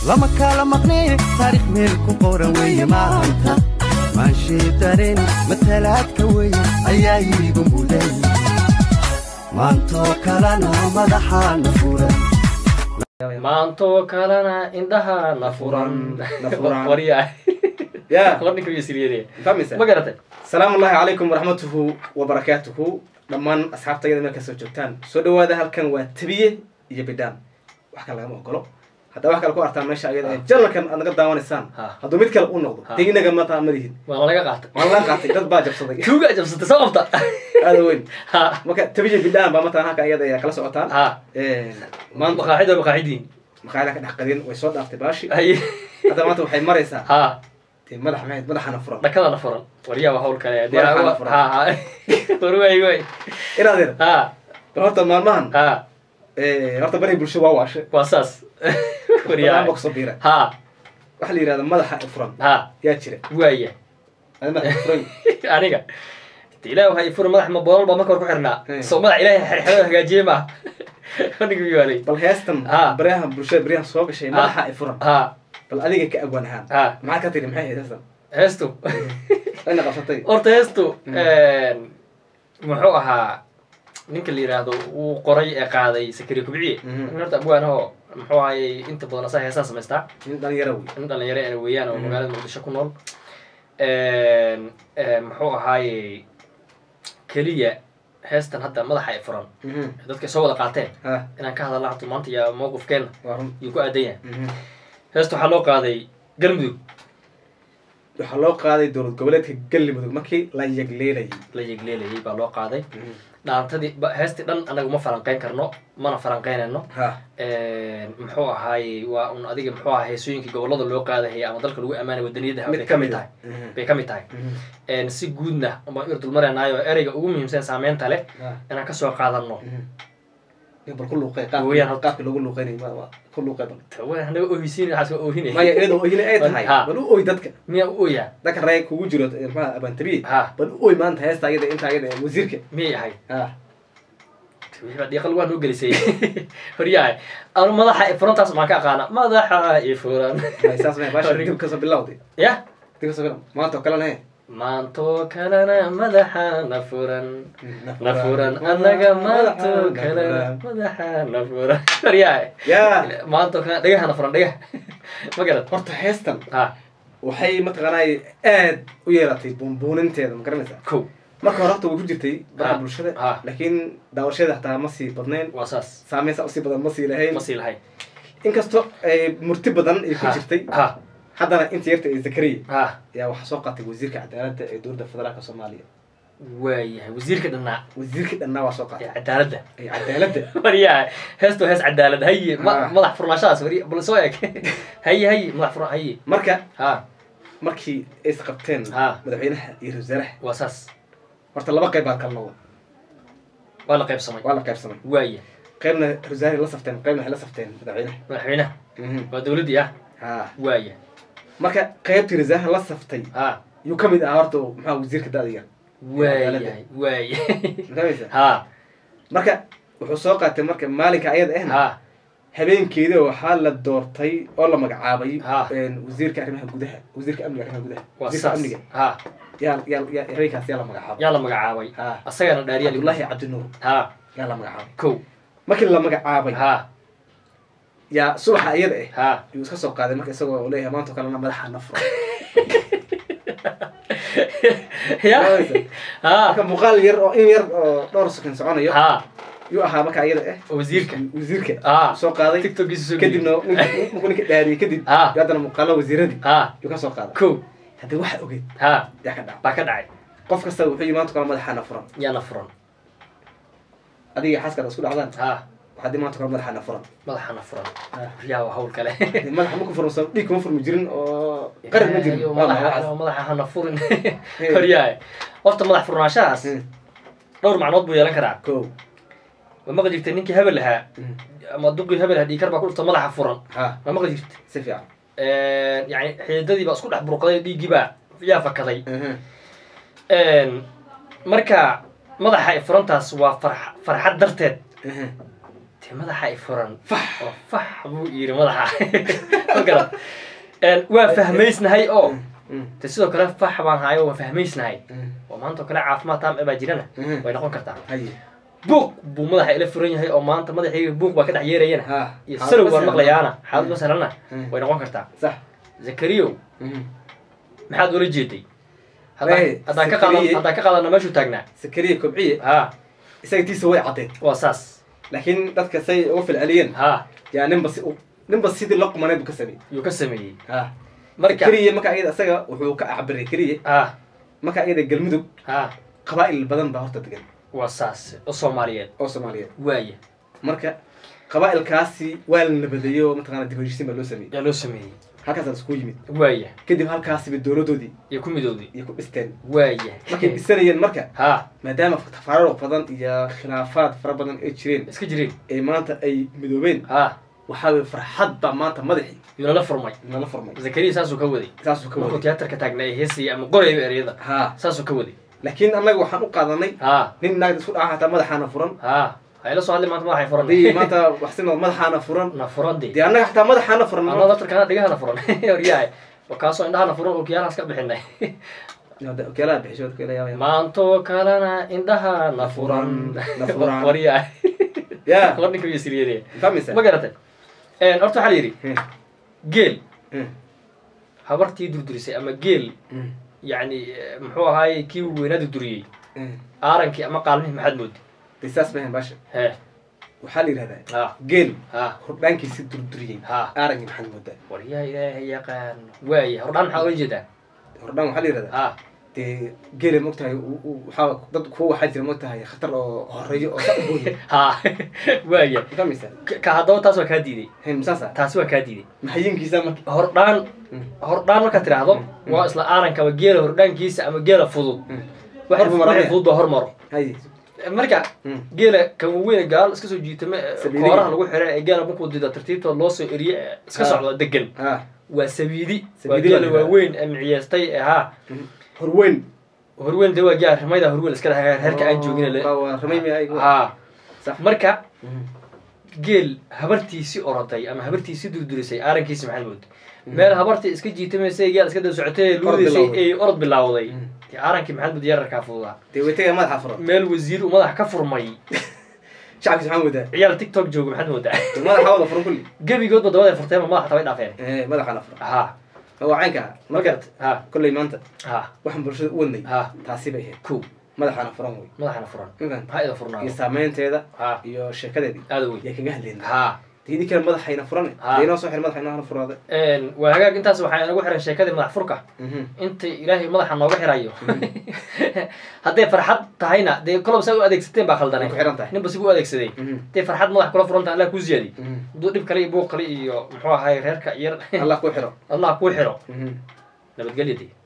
lama kala maqnee taariikh meel ku qoran weeye maanta maanshii dareen matalaadka weeye ayaa iigu muday maantoo kalena madaxaana furan maantoo kalena indhaha na furan Na furan. waryaa ya warninka iyo siriyadee fahmaysa ma garatay salaamu ullahi calaykum waraxmatuhu wabarakaatuhu dhammaan asxaabtayada meel kastoo joogtaan soo dhawaada halkan waa tabiye iyo bidhaan wax kale lagama ogolo haddaa wax kale ku artaan meesha ayada ee janalkan aad naga daawanaysaan Ha. hadduu mid kale u noqdo Ha. teginaga mataa madihin waa laga qaatay waan la qaatay dad baa jabsaday tuuga jabsatay sababta aada weyn ha marka tabiye bidhaan baa mataa halka ayada ayaa kala socotaan ha maanta maqaaxid waa maqaaxidiin maqaayada ka dhex qadin way soo dhaaftay baashi haye hadda maanta waxay maraysaa ha dee madax maxayd madaxana furan dhakadana furan waryaa waa hawl kale dee Madaxana wa- furan. ha ha war waay waay inaadeer ha bal horta maalmahan ha eh, horta bari bulsho waa waashe waa saas waryaa barnaamij baa kusoo biira ha waxaa la yidhahda madaxa furan ha yaa jira waaya adi madaxa furan aniga de ilaah waxay furi madax ma boolal baa marka hore ku xirnaa Hmm. soo madax ilaahay xerxero hagaajiye maaha aniga miyaalay bal heestan Ha. baryaha bulshada baryahan soo gashay madaxa ay furan ha bal adiga ka agwan ahaan ha maxaa ka tiri maxay ahayd heestan heestu ayna qabsatay horta heestu muxuu ahaa ninka la yidhaahdo uu qoray ee qaaday sakari kubciye Mhm. nin horta abwaanahoo muxuu ahayey inta badan asaa heesaa samaystaa nin dhalinyaro wey nin dhalinyaro ana weeyaan oo Mhm. magaalada muqdisho ku nool muxuu ahaayey keliya heestan hadda madaxa ay furan Mhm. dadka soo wada qaateen ha inaan ka hadalna hatu maanta iyo mowqifkeenna waa run yuu ku aadan yahay Mhm. heesta waxaa loo qaaday galmudug waxaa loo qaaday dowlad goboleedka galmudug markii la yagleelayay la yegleelayay baa loo qaaday Mhm. dhaantadii ba- heestii dhan anagu ma falanqeyn karno mana falanqeynayno ha muxuu ahaayey waa un adiga muxuu ahaa heesooyinkii gobolada loo qaadahayay ama dalka lagu ammaanay wadaniyadaha mid bay ka ka mid mid tahay ah. Mhm. bay ka mid tahay Mhm. si guudna baan ir dulmaraynaayoo ereyga ugu muhiimsan saameynta leh Ha. inaan kasoo qaadano Mhm. Iyo bal ku luuqay Weeyaan qaabka horta. qaabka loogu luuqeynay ma- ma- ku luuqay bal hanaga ohisiin waxaas waa ohinay maya iyadoo oyina ay tahay Ha. bal u oy dadka miyaa u oyaa dadka reeg kugu jiro eh, maxaa abantabiye ha bal u oy maanta heesta ayada inta ayada ee wasiirka miyay ahayd ha wixii baa dhiiqa lagu noo gelisay horyahay anu madaxa furantaas maan ka aqaana madaxa i furan May saas may baasha dib kasoo bilowday ya dib kasoo bilow maanta oo kalena he maantoo kalena madaxa na furan na furan annaga maantoo kalena madaxa na furan horyahay yaa maantoo kalena dhagaha na furan dhagaha ma garad horta heestan ha waxay mataqaanay aad u yeelatay buunbuuninteeda ma garanaysaa kow marka hore horta way ku jirtay baraha Ha. bulshada Ha. laakiin daawashada xataa ma sii badnayn waa saas saameyn saa usii badan ma sii lahayn ma sii lahay inkastoo ay murti badan ay ku Ha. jirtay ha haddana inta yarta ee zakariya ha ayaa waxaa soo qaatay wasiirka cadaaladda ee dowladda federaalka soomaaliya waayahay wasiirka dhannaa wasiirkii dhannaa waa soo qaatay ee cadaaladda ee cadaaladda waryahay heesto hees cadaalad haye ma- Ha. madax furnaashadaas wari bal soo eg haye haye madax furna haye marka ha markii ay isqabteen Ha. madaxweynaha iyo ra-iisul wasaaraha waa saas horta laba qayb baa kala noqda waa la qaybsamay waa la qaybsamay waaya qaybna ra-iisul wasaaraha la safteen qaybna waxay la safteen madaxweynaha madaxweynaha Mhm. waa dowladdii ah ha waaya marka qaybtii ra-isul wasaaraha la saftay ha yuu ka mid ahaa horta maxaa wasiirka da-da yar waayahay waaya mafahmaysa ha marka wuxuu soo qaatay marka maalinka ayada ahna ha habeenkeeda waxaa la doortay oo la magacaabay Ha. een, wasiirka arrimaha gudaha wasiirka amniga arrimaha gudaha waa wasiirka saas amniga ha yaa yaa yaa habeenkaas yaa la magacaabay yaa la magacaabay ha asagana dhaariya cabdullaahi cabdinuur ha yaa la magacaabay kow markii la magacaabay ha yaa subaxa iyada ah ha yuu iska soo qaaday marka isagoo uu leeyahay maanta oo kalena madaxa na furo ya ha marka muuqaal yar oo in yar oo dhowr sakin soconayo ha yuu ahaa marka iyada ah wasiirka wasiirka ha soo qaaday tiktokiisa soo kadibna ninka- ninkuu ninka dhaariyey kadib Ha. yuu haddana muuqaalo wasiiradii ha yuu ka soo qaaday kow haddii waxa ogeyd ha yaa ka dhaca baa ka dhacay qof kasta wuxuu yii maanta oo kale madaxa na furan yaana furan adiga xaaskaada isku dhacdaan ha waxaa dii maanta oo kale madaxa na furan madaxana furan yaa waa hawl kale Dee madaxa ma ku furan soo dhiig kuma furmi jirin oo qaran ma jirin Ayo, Waa maxay madaxa waxaas? madaxa hana furin horyahay horta madax furnaashahaas Hmm. dhowr macnood buu yeelan karaa kow ma maqli jirtay ninkii hebel lahaa Hmm. ama duqii hebel lahaa dhiikar baa ku dhufta madaxa furan ha ma maqli jirtay si fiican yani xididadii baa isku dhex burqaday dhiiggii baa yaa fakaday Mhm. marka madaxa ay furantaas waa farx- farxad darteed Mhm. dee madaxa i furan fax oo fax buu yidhi madaxa ma garat Een, waa fahmaysnahay oo Mm. de sidoo kale fax baan hayo waa fahmaysnahay Mm. oo maanta oo kale caafimaad taam baa jirana Mhm. way noqon kartaa haye buuq buu madaxa ila furan yahay oo maanta madaxayga buuq baa ka dhex yeerayana ha iyo salow baan maqlayaana xaalad masalana Mm. way noqon kartaa sax zakariyow Mhm. maxaad ula jeeday Hey, haddaan haddaan ka qaadan Zakariye. haddaan ka qaadana meeshuu taagnaa sakariya kobciye ha isaga tiisa way caddeed waa saas laakiin dadka say uga filceliyeen ha yaa ninba si ninba sidii la qumaneed buu ka sameeyey yuu ka sameeyey ha marka keliya marka ayada isaga wuxuu ka acbiray keliya ha marka ayada galmudug ha qabaa'il badan baa horta degan waa saas oo soomaaliyeed oo soomaaliyeed waaya marka qabaa'ilkaasi waa la nabadeeyey oo mataqaana dib u heshiisiin baa loo sameeyey yaa loo sameeyey halkaasaa isku yimid waaya kadib halkaasiba dowladoodii iyo ku midowday iyo ku dhisteen waaya markay dhisanayeen marka ha maadaama tafaariiq badan iyo khilaafaad fara badan ay jireen iska jireen ee maanta ay midoobeen ha waxaa weye farxad baa maanta madaxii yuu nala furmay nala furmay zakariya saasuu ka waday saasuu ka markuu waday tiyaatarka taagnaa ee heesaya ama qorayba ereyada ha saasuu ka waday laakiin annaga waxaan u qaadanay ha nin naagda isku dhaca hataa madaxaana furan ha hayla soo hadli maanta madaxay furan haddii maanta waxsino madaxaana furan na furan dee dee annaga xataa madaxaana furan anaa daftarkana dhigahana furan horyahay oo kaasoo indhahana furan oo kiyaalahaas ka bixinay okeelaha bixisho okeelaha maantoo kalena indhahana furan Na furan. waryahay ya war ninka iyo siriyadee fahmaysa ma garatay horta waxaa la yidhi Hmm, geel hmm, habartii durdurisay ama geel hmm, yacni eh, muxuu ahaaye kii weynaa durduriyey hmm. aarankii ama qaalmihii maxaad moodi dee saas mahan baasha he waxaa la yidhahdaa ha geel ha hordhaankiisi durduriyey ha aarangii maxaad moodaa waryaa ilaahay yaqaano waaya hordhaan maxaa ola jeedaa hordhaan waxaa la yidhahdaa ha dee geela mogtahay u- u- waxaa dad kuwa waxaa jira mogtahay khatar oo horeeyo oo saa u booya ha waaya fahmaysa Ka- ka haddaba taas waa kaa diiday hen masaasa taasi waa kaa diiday maxayinkiisa marka hordhaan Hmm, hordhaan markaad tidhaahdo Mm. waa isla aarankaba geela hordhaankiisa ama geela fudud hmm. waxa Hormar waxa maraya. fudud baa hormaro haye marka Hmm, geela kan waweyn gaal iska soo jiitame ee Sabiidiga. kooraha lagu xira ee geela markuu dida tartiibta loo soo eriye ee iska Ha. socda degan ha waa sabiidi waa Sabiidi baa geela la yidhahdaa. waaweyn ee miciyeestay ee haa hmm. horweyn horweyn de waa gaa rimayda horweyn iska dhaha reerka aan joogin le waa ramay mi ay haa sax marka Hmm, geel habartiisi oroday ama habartiisi durdurisay aarankiisi maxaad mood meel habartii iska jiitamaysay geel iska daba socotay luudaysay bilowday. ay orod bilawday Mm. dee aarankii maxaad mood yararkaa fududaa dee weytaga madaxa furan meel wasiir uu madax ka furmay shacabkiisa maxaa moodaa ciyaal tiktok jooga maxaad moodaa dee madaxa wada furan kulli gebigoodba dabada furteen ma madaxa tabay dhaafeen Eh, madaxaana furan ha waa caynka ah ma garat ha kolley maanta ha waxaan bulshada u wadnay ha taasi bay ahayd kow madaxaana furan wey madaxana furan Intan. ha ida iyo furnaado saameynteeda ha iyo sheekadeedii aada weyn yaa kaga hadlayna ha dii kale madaxayna furan Ha. dee inoo soo xir madaxayna hana furaade waa hagaag intaas waxaa inagu xiran sheekadii madax furka Mhm. inta ilaahay madaxa nooga xirayo hadday farxad tahayna dee kolob saa u adeegsateen baa Way khaldanay ku xiran tahay ninba si u adeegsaday Mhm. hadday farxad madax kula furan tahay allah kuu siyaadi Mhm. hadduu dhib kale iyo buuq kale iyo muxuu ahay reerka yar allah ku xiro allah kuu xiro Mhm. nabadgelya dee